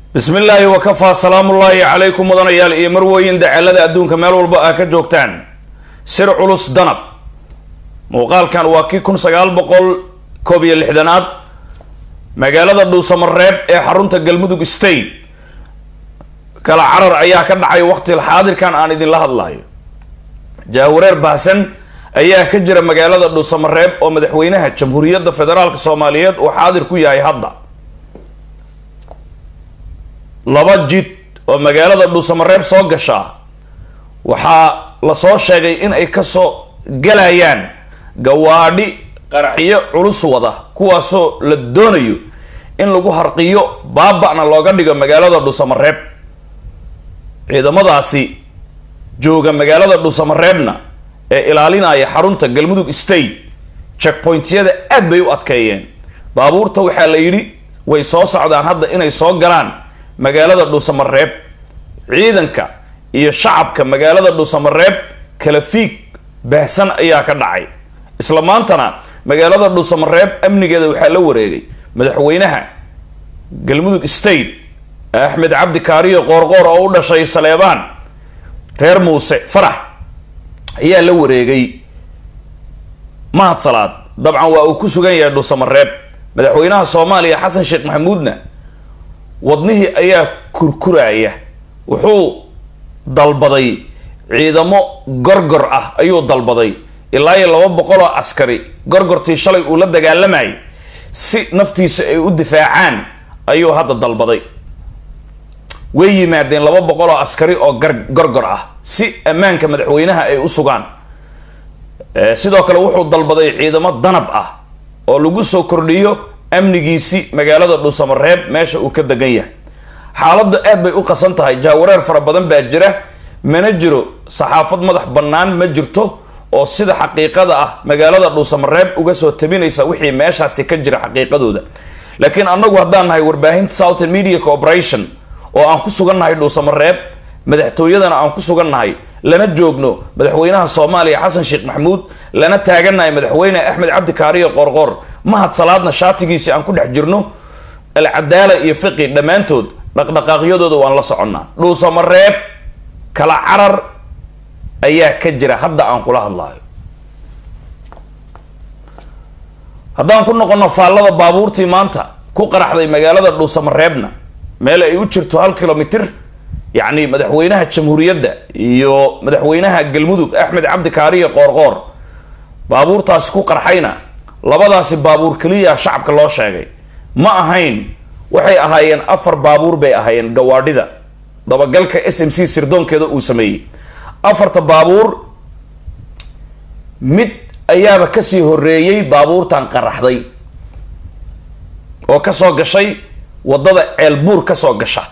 bismi illaahi wakafaa salaamullaahi calaykum mudanayaal iyo marwooyin dacalada adduunka meel walba aa ka joogtaan sir culus danab muuqaalkan waa kii kun sagaal boqol koob iyo lixdanaad magaalada dhuusamareeb ee xarunta galmudug state kala carar ayaa ka dhacay waqti xaadirkan aan idinla hadlayo jaawareer baahsan ayaa ka jira magaalada dhuusamareeb oo madaxweynaha jamhuuriyadda federaalk soomaaliyeed uu xaadir ku yahay hadda laba jid oo magaalada dhuusamareeb soo gashaa waxaa lasoo sheegay in ay kasoo galayaan gawaadhi qaraxyo culus wada kuwaasoo la doonayo in lagu harqiyo baaba-na looga dhigo magaalada dhuusamareeb ciidamadaasi jooga magaalada dhuusamareebna ee ilaalinaya xarunta galmudug state checkpointyada aad bay u adkeeyeen baabuurta waxaa la yidhi way soo socdaan hadda inay soo galaan magaalada dhuusamareeb ciidanka iyo shacabka magaalada dhuusamareeb kala fiig baahsan ayaa ka dhacay isla maantana magaalada dhuusamareeb amnigeeda waxaa la wareegay madaxweynaha galmudug state axmed cabdi kaariyo qoorqoor oo u dhashay saleebaan reer muuse farax ayaa la wareegay mahad salaad dabcan waa uu ku sugan yahay dhuusamareeb madaxweynaha soomaaliya xasan sheekh maxamuudna wadnihii ayaa kurkuraya wuxuu dalbaday ciidamo gorgor ah ayuu dalbaday ilaa iyo laba boqol oo askari gorgortii shalay uu la dagaalamayay si naftiisa ay u difaacaan ayuu hadda dalbaday way yimaadeen laba boqol oo askari oo gar gorgor ah si ammaanka madaxweynaha ay u sugaan sidoo kale wuxuu dalbaday ciidamo danab ah oo lagu soo kordhiyo amnigiisi magaalada dhuusamareeb meesha uu ka degan yahay xaaladda aad bay u qasan tahay jaawareer fara badan baa jira mana jiro saxaafad madax bannaan ma jirto oo sida xaqiiqada ah magaalada dhuusamareeb uga soo tabinaysa wixii meeshaasi ka jira xaqiiqadooda laakiin annagu haddaan nahay warbaahinta southern media corporation oo aan ku sugan nahay dhuusamareeb madaxtooyadana aan ku sugan nahay lana joogno madaxweynaha soomaaliya xasan sheekh maxamuud lana taagannahay madaxweyne axmed cabdi kaariyo qoorqoor mahad salaadna shaatigiisi aan ku dhex jirno alcadaala iyo fiqi dhammaantood dhaqdhaqaaqyadooda waan la soconnaa dhuusamareeb kala carar ayaa ka jira hadda aan kula hadlaayo haddaan ku noqono faallada baabuurtii maanta ku qaraxday magaalada dhuusamareebna meel ay u jirto hal kilomitr yacni madaxweynaha jamhuuriyadda iyo madaxweynaha galmudug axmed cabdi kaariyo qoorqoor baabuurtaasi ku qarxayna labadaasi baabuur keliya shacabka loo sheegay ma ahayn waxay ahaayeen afar baabuur bay ahaayeen gawaadhida dabagalka s m c sirdoonkeeda uu sameeyey afarta baabuur mid ayaaba kasii horeeyey baabuurtan qaraxday oo kasoo gashay waddada ceelbuur kasoo gasha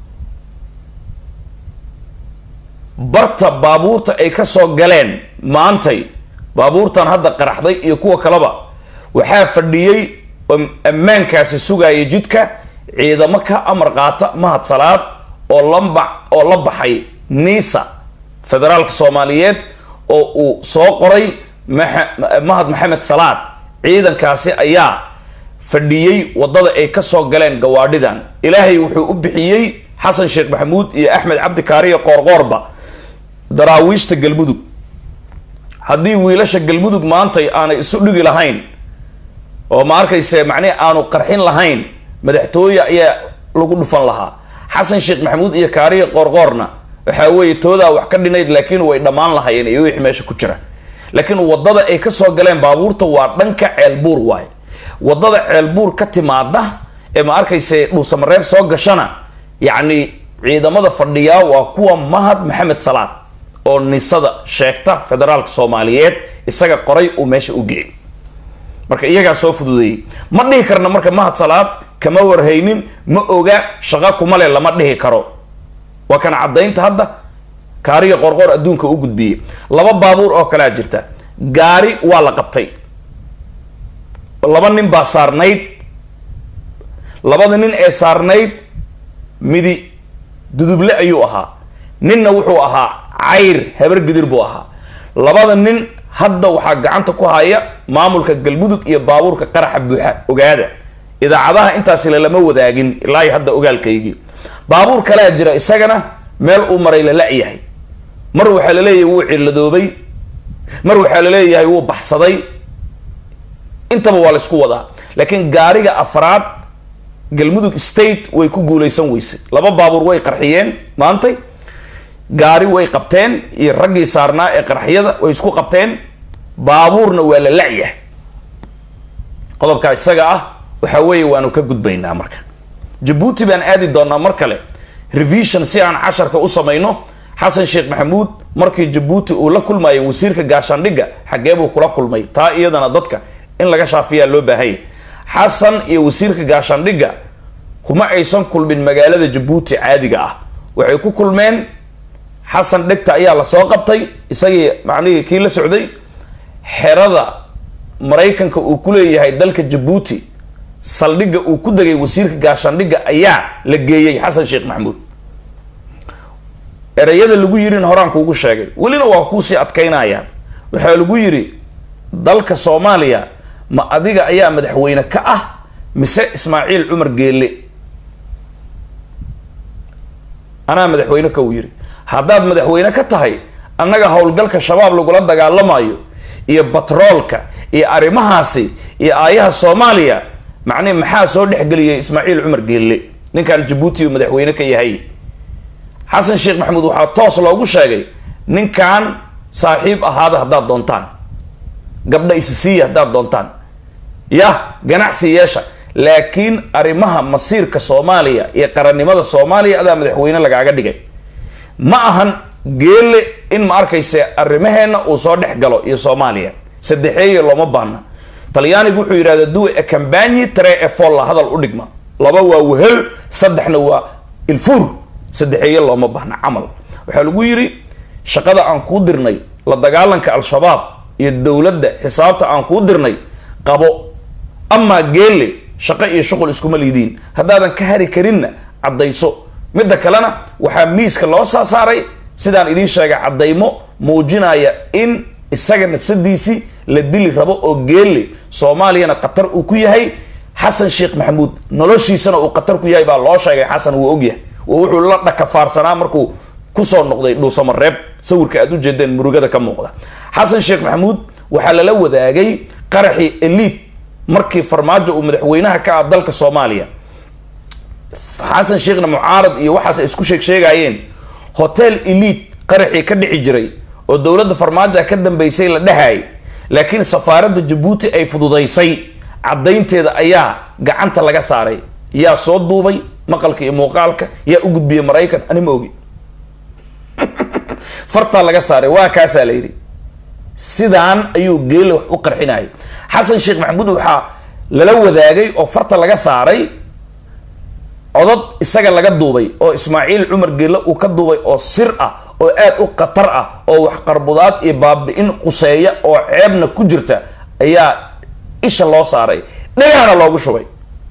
barta baabuurta ay kasoo galeen maantay baabuurtan hadda qaraxday iyo kuwa kaleba waxaa fadhiyey oo ammaankaasi sugaya jidka ciidamo ka amar qaata mahad salaad oo lamba oo la baxay niisa federaalka soomaaliyeed oo uu soo qoray mahad maxamed salaad ciidankaasi ayaa fadhiyey waddada ay kasoo galeen gawaadhidan ilaahay wuxuu u bixiyey xasan sheekh maxamuud iyo axmed cabdi kaariyo qoorqoorba daraawiishta galmudug haddii wiilasha galmudug maantay aanay isu dhigi lahayn oo ma arkayse macnihi aanu qarxin lahayn madaxtooye ayaa lagu dhufan lahaa xasan sheekh maxamuud iyo kaariyo qoorqoorna waxaa weeye toodaa wax ka dhinayd laakiin way dhammaan lahayeen iyo wixii meesha ku jira laakiin waddada ay kasoo galeen baabuurta waa dhanka ceelbuur waaye waddada ceelbuur ka timaada ee ma arkayse dhuusamareeb soo gashana yacni ciidamada fadhiyaa waa kuwa mahad maxamed salaad oo nisada sheegta federaalka soomaaliyeed isaga qoray uu meesha u geeyay marka iyagaa soo fududeeyey ma dhihi karna marka mahad salaad kama warhaynin ma oga shaqa kuma le lama dhihi karo waa kana caddaynta hadda kaariga qorqoor adduunka u gudbiyey laba baabuur oo kalea jirta gaari waa la qabtay laba nin baa saarnayd labada nin ee saarnayd midi duduble ayuu ahaa ninna wuxuu ahaa cayr habar gidir buu ahaa labada nin hadda waxaa gacanta ku haya maamulka galmudug iyo baabuurka qaraxa buuxa ogaada idaacadaha intaasi lelama wadaagin ilaa hadda ogaalkaygii baabuur kalea jira isagana meel uu maray la la-yahay mar waxaa la leeyahay wuu ciladoobay mar waxaa la leeyahay wuu baxsaday intaba waa la isku wadaa laakiin gaariga afraad galmudug state way ku guuleysan weysay laba baabuur way qarxiyeen maantay gaari way qabteen iyo raggii saarnaa ee qarxiyada way isku qabteen baabuurna waa la la-yahay qodobkaa isaga ah waxa weeye waanu ka gudbaynaa marka jabuuti baan aadi doonaa mar kale revision si aan casharka u samayno xasan sheekh maxamuud markii jabuuti uu la kulmayay wasiirka gaashaandhigga xaggee buu kula kulmay taa iyadana dadka in laga shaafiyaa loo baahanya xasan iyo wasiirka gaashaandhigga kuma aysan kulmin magaalada jabuuti caadiga ah waxay ku kulmeen xasan dhegta ayaa lasoo qabtay isagii macnihii kii la socday xerada maraykanka uu ku leeyahay dalka jabuuti saldhigga uu ku degay wasiirka gaashaandhigga ayaa la geeyey xasan sheekh maxamuud ereyada lagu yirin horaan kuugu sheegay welina waa kuusii adkaynaya waxaa lagu yidhi dalka soomaaliya ma adiga ayaa madaxweyne ka ah mise ismaaciil cumar geelle anaa madaxweyne ka uu yidhi haddaad madaxweyne ka tahay annaga howlgalka shabaab lagula dagaalamayo iyo batroolka iyo arrimahaasi iyo aayaha soomaaliya macnihi maxaa soo dhexgeliyay ismaaciil cumar geelle ninkan jabuuti uu madaxweyne ka yahay xasan sheekh maxamuud waxaa toos loogu sheegay ninkan saaxiib ahaada haddaad doontaan gabdha isisiiya haddaad doontaan yah ganacsi yeesha laakiin arrimaha masiirka soomaaliya iyo qarannimada soomaaliya adaa madaxweyne lagaaga dhigay ma ahan geelle in ma arkayse arrimaheenna uu soo dhex galo iyo soomaaliya saddexeeye looma baahna talyaanigu wuxuu yidhahda duwe e cambanyi tre e folla hadal u dhigma laba waa wehel saddexna waa ilfuur saddexeeye looma baahna camal waxaa lagu yidhi shaqada aan kuu dirnay la dagaalanka al-shabaab iyo dowladda xisaabta aan kuu dirnay qabo amaa geelle shaqo iyo shuqul iskuma liidiin haddaadan ka hari karinna caddayso midda kalena waxaa miiska loo saa saaray sidaan idiin sheegay caddaymo muujinaya in isaga nafsadiisii la dili rabo oo geelle soomaaliyana khatar uu ku yahay xasan sheekh maxamuud noloshiisana uu khatar ku yahay baa loo sheegay xasan wuu ogyahay wuxuu la dhakafaarsanaa markuu kusoo noqday dhuusamareeb sawirka aad ujeedeen murugada ka muuqda xasan sheekh maxamuud waxaa lala wadaagay qaraxii eliid markii farmaajo uu madaxweynaha ka ah dalka soomaaliya xasan sheekhna mucaarad iyo waxaas ay isku sheeg sheegayeen hotel eliid qaraxii ka dhici jiray oo dowladda farmaajoa ka dambeysay la dhehayay laakiin safaaradda jabuuti ay fududaysay caddaynteeda ayaa gacanta laga saaray yaa soo duubay maqalka iyo muuqaalka yaa u gudbiyey maraykan ani ma ogi fartaa laga saaray waa kaasaa la yidhi sidaan ayuu geele wax u qarxinayay xasan sheekh maxamuud waxaa lala wadaagay oo farta laga saaray codod isaga laga duubay oo ismaaciil cumar geelle uu ka duubay oo sir ah oo aad u khatar ah oo wax qarbudaad iyo baabi-in quseeya oo ceebna ku jirta ayaa isha loo saaray dhagahana loogu shubay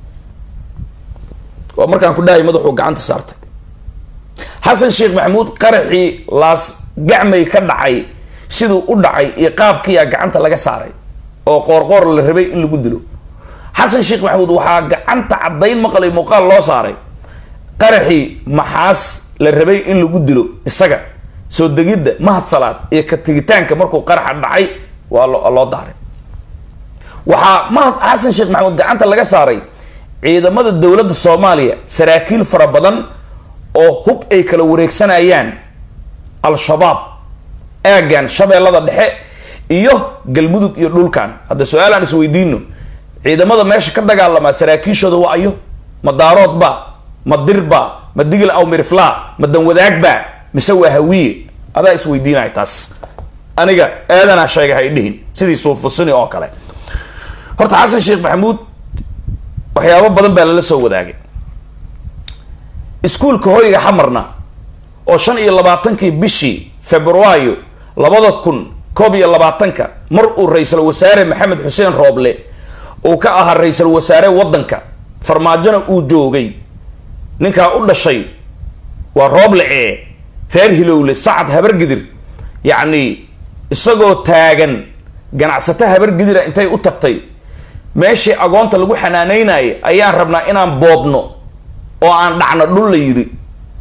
waa markaan ku dhahay madaxuu gacanta saartay xasan sheekh maxamuud qaraxii laas gacmay ka dhacay siduu u dhacay iyo qaabkiiyaa gacanta laga saaray oo qoorqoor la rabay in lagu dilo xasan sheekh maxamuud waxaa gacanta caddayn maqlay muuqaal loo saaray qaraxii maxaas la rabay in lagu dilo isaga soo degidda mahad salaad iyo ka tigitaanka markuu qaraxa dhacay waa loo daaray waxaa mahad xasan sheekh maxamuud gacanta laga saaray ciidamada dowladda soomaaliya saraakiil fara badan oo hub ay kala wareegsanayaan al-shabaab aagan shabeellada dhexe iyo galmudug iyo dhulkan hadda su-aal aan isweydiino ciidamada meesha ka dagaalamaa saraakiishooda waa ayo ma daaroodba ma dirba ma digil aw mirifla ma danwadaagba mise waa hawiye adaa isweydiinaya taas aniga aadanaa sheega hay dhihin sidii suufusini oo kale horta xasan sheekh maxamuud waxyaabo badan baa lala soo wadaagay iskuulka hoyga xamarna oo shan iyo labaatankii bishii februaayo labada kun koob iyo labaatanka mar uu ra-iisul wasaare maxamed xuseen rooble uu ka ahaa ra-iisul wasaare waddanka farmaajona uu joogay ninkaa u dhashay waa rooble ee reer hilowle sacad habargidir yacni isagoo taagan ganacsato habargidira intay u tagtay meeshii agoonta lagu xanaanaynayay ayaan rabnaa inaan boobno oo aan dhacno dhul la yidhi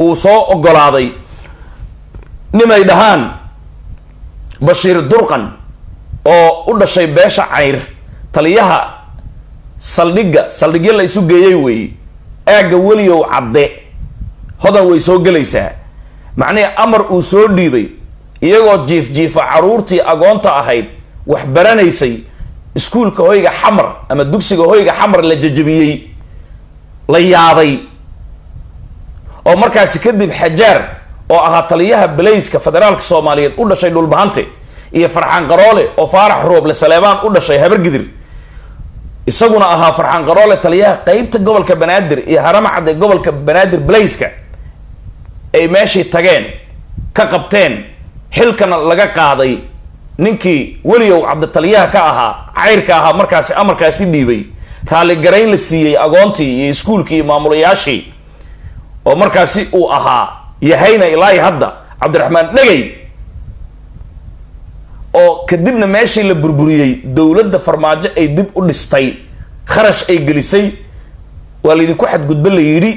uu soo ogolaaday nimay dhahaan bashiir durqan oo u dhashay beesha cayr taliyaha saldhigga saldhigyo la isu geeyey weeye aagga weliyow cadde hodan way soo gelaysaa macnihii amar uu soo dhiibay iyagoo jiif jiifa caruurtii agoonta ahayd wax baranaysay iskuulka hoyga xamar ama dugsiga hoyga xamar la jajabiyey la yaabay oo markaasi kadib xajaar oo ahaa taliyaha balayska federaalka soomaaliyeed u dhashay dhulbahante iyo farxaan qaroole oo faarax rooble saleebaan u dhashay habargidir isaguna ahaa farxaan qaroole taliyaha qeybta gobolka banaadir iyo haramacad ee gobolka banaadir balayska ay meeshii tageen ka qabteen xilkana laga qaaday ninkii weligow cabditaliyaha ka ahaa cayrka ahaa markaasi amarkaasi dhiibay raalligarayn la siiyey agoontii iyo iskuulkii iyo maamulayaashii oo markaasi uu ahaa yahayna ilaahi hadda cabdiraxmaan dhegay oo kadibna meeshii la burburiyey dowladda farmaajo ay dib u dhistay kharash ay gelisay waa laydinku xadgudbo la yidhi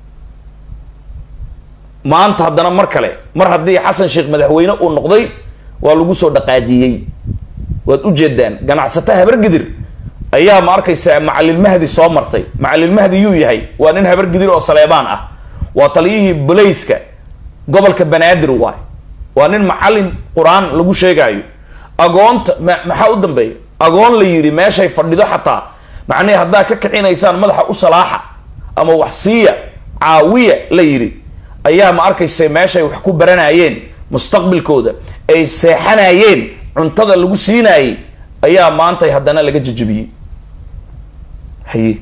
maanta haddana mar kale mar haddii xasan sheekh madaxweyne uu noqday waa lagu soo dhaqaajiyey waad ujeedaan ganacsato habargidir ayaa ma arkaysaa macalilmahdi soo martay macalilmahdi yuu yahay waa nin habargidir oo saleebaan ah waa taliyihii balayska gobolka banaadir waay waa nin macalin qur-aan lagu sheegaayo agoonta ma maxaa u dambeeya agoon la yidhi meeshay fadhido xataa macnihi haddaa ka kicinaysaan madaxa u salaaxa ama wax siiya caawiya la yidhi ayaa ma arkaysa meeshay wax ku baranayeen mustaqbilkooda ay seexanayeen cuntada lagu siinaayey ayaa maantay haddana laga jajabiyey haye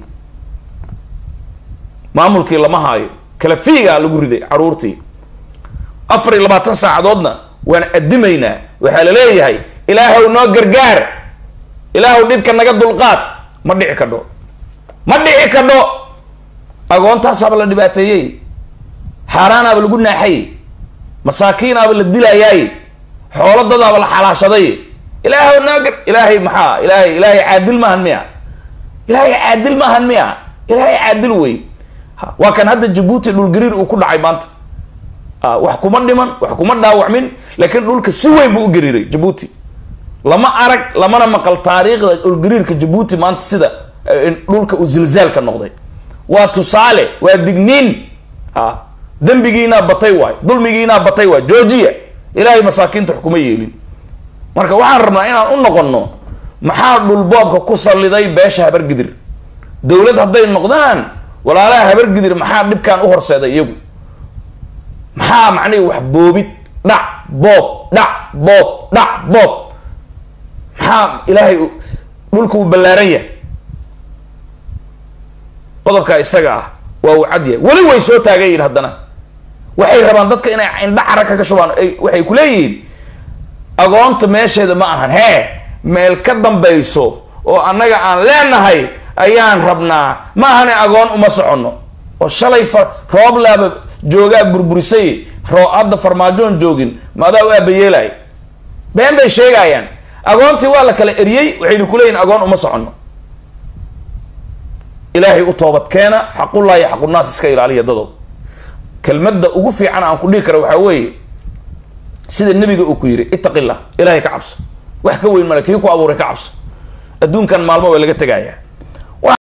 maamulkii lama haayo kala fiigaa lagu riday caruurtii afar iyo labaatan saacadoodna waan adimaynaa waxaa la leeyahay ilaahow noo gargaar ilaahow dhibka naga dulqaad ma dhici kadho ma dhici kadho agoontaasaaba la dhibaateeyey xaaraanaaba lagu naaxay masaakiinaaba la dilayaay xoolo dadaaba la xalaashaday ilaahow noo gar ilaahay maxaa ilaahay ilaahay caadil maahan miya ilaahay caadil maahan miya ilaahay caadil wey waa kan hadda jabuuti dhulgariir uu ku dhacay maanta wax kuma dhiman wax kuma dhaawacmin laakiin dhulka si weyn buu u gariiray jabuuti lama arag lamana maqal taariikhda dhulgariirka jabuuti maanta sida dhulka uu zilzaalka noqday waa tusaale waa digniin a dembigiinaa batay waay dulmigiinaa batay waay georgia ilaahay masaakiinta wax kuma yeelin marka waxaan rabnaa inaan u noqonno maxaa dhulboobka ku salliday beesha habargidir dowlad hadday noqdaan walaalaha habargidir maxaa dhibkaan u horseeday iyagu maxaa macnihi wax boobid dhac boob dhac boob dhac boob maxaa ilaahay dhulka uu ballaaran yahay qodobkaa isaga ah waa uu cad yahay weli way soo taagan yihin haddana waxay rabaan dadka inay indha cara kaga shubaan waxay ku leeyihiin agoonta meesheeda ma ahan hee meel ka dambayso oo annaga aan leenahay ayaan rabnaa ma ahane agoon uma soconno oo shalay fa rooblaaba joogaa burburisay roo hadda farmaajoon joogin maadaa u aabayeelay been bay sheegayaan agoontii waa la kala eriyey waxaynu kuleeyihin agoon uma soconno ilaahay u toobad keena xaqullahi xaqunaas iska ilaaliya dadow kelmadda ugu fiican aan ku dhihi kara waxaa weeye sida nebiga uu ku yidhi ittaqi llah ilaahay ka cabso wax ka weyn male kii ku abuuray ka cabso adduunkan maalmo waa laga tegayaa